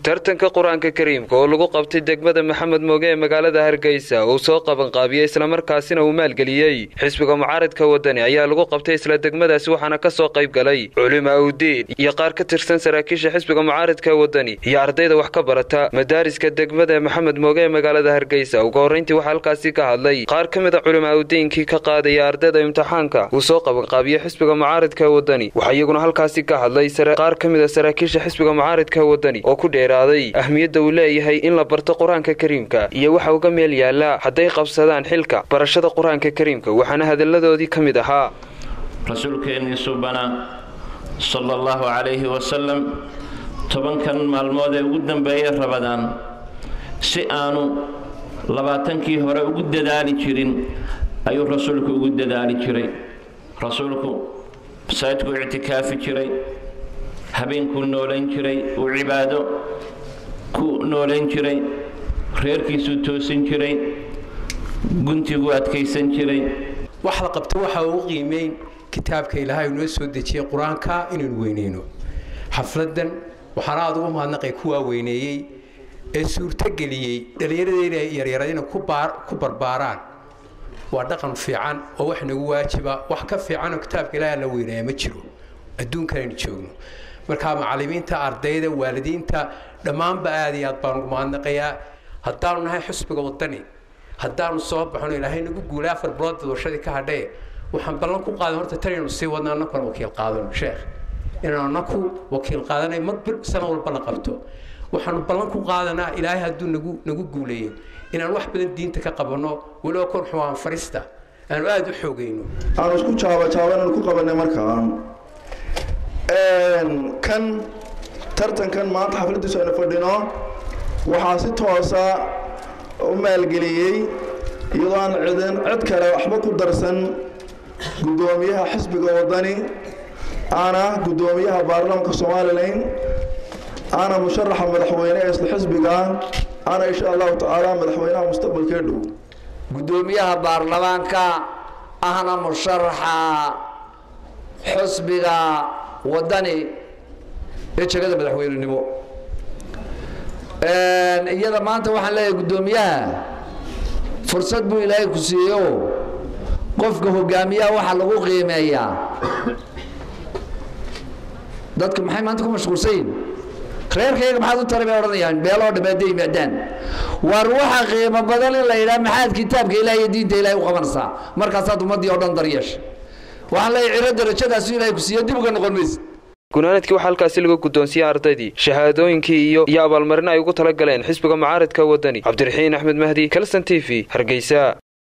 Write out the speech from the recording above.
tartanka qur-aanka kariimka oo lagu qabtay degmada maxamed mooge ee magaalada hargeysa uu soo qabanqaabiyey islamarkaasina uu maalgeliyey xisbiga mucaaradka wadani ayaa lagu qabtay isla degmadaasi waxaana ka soo qayb galay culimaa udiin iyo qaar ka tirsan saraakiisha xisbiga mucaaradka wadani iyo ardayda wax ka barata madaariska degmada maxamed mooge ee magaalada hargeysa ugu horrayntii waxaa halkaasi ka hadlay qaar ka mid a culimaa udiinkii ka qaadaya ardayda imtixaanka uu soo qabanqaabiyey xisbiga mucaaradka wadani waxaa iyaguna halkaasi ka hadlay qaar ka mid a saraakiisha xisbiga mucaaradka wadani oo ku dheeraaday ahmiyadda uu leeyahay in la barto qur-aanka kariimka iyo waxa uga meel yaallaa hadday qabsadaan xilka barashada qur-aanka kariimka waxaana hadalladoodii ka mid ahaa rasuulkeennii subana sala allahu calayhi wasalam tobankan maalmood ee ugu dambeeyay rabadaan si aanu labaatankii hore ugu dadaali jirin ayuu rasuulku ugu dadaali jiray rasuulku masaajidku ictikaafi jiray habeenkuu noolayn jiray uu cibaado ku noolayn jiray reerkiisuu toosin jiray guntiguu adkaysan jiray wax la qabto waxaa ugu qiimeyn kitaabka ilaahay noo soo dejiyey qur-aanka inaynu weyneyno xafladan waxaana aad ugu mahadnaqay kuwaa weyneeyey ee suurtogeliyey dhallinyaradeyna yaryarad inay ku barbaaraan waa dhaqan fiican oo wax nagu waajiba wax ka fiicanoo kitaabka ilaahay la weyneeya ma jiro adduunkan aynu joogno markaa macallimiinta ardayda waalidiinta dhammaanba aad iyo aad baan ugu mahadnaqayaa haddaanu nahay xusbiga wadani haddaanu soo baxno ilaahay nagu guulay afar bilood doorashadii ka hadhee waxaan ballan ku qaadan horta tan inaynu sii wadno annakuna wakiil qaadano sheekh inaanu annaku wakiil qaadanay mar bil sano walba la qabto waxaanu ballan ku qaadanaa ilaahay hadduu nagu nagu guuleeyo inaan wax badan diinta ka qabanno weliba kon xuwaan farista aanu aada u xoogayno aanu isku jaabajaabananu ku qabanay markaa kan tartankan maanta xafladiisu aynu fadhino waxaa si toosa u maalgeliyey iyadoo aan cidin cid kale waxba ku darsan guddoomiyaha xisbiga wadani ana guddoomiyaha baarlamaanka somalilan ana musharaxa madaxweyne ee isla xisbiga ana insha allahu tacaala madaxweynaha mustaqbalkee dhow guddoomiyaha baarlamaanka ahna musharaxa xusbiga wadani ee jegada madaxweynenimo iyada maanta waxaan leeyahay guddoomiyaha fursad buu ilaahay ku siiyeyo qofka hogaamiyaha waxaa lagu qiimeeyaa dadku maxay maanta ku mashquulsan yihin reerkayga maxaad u taray bay odhanayaan beeloo dhammeedda yimaadaan war waxa qiimo badan in la yidhaha maxaad kitaabka ilaah iyo diinta ilahay u qabanaysaa markaasaad ummaddii oo dhan daryeesha waxaan leeyahay ciro darajadaasu ilahay ku siiyo dib uga noqon maysid gunaanadkii waxaa halkaasi lagu guddoonsiiyey ardaydii shahaadooyinkii iyo iyo abaalmarin ay ugu tala galeen xisbiga mucaaradka wadani cabdiraxiin axmed mahdi kalson t v hargeysa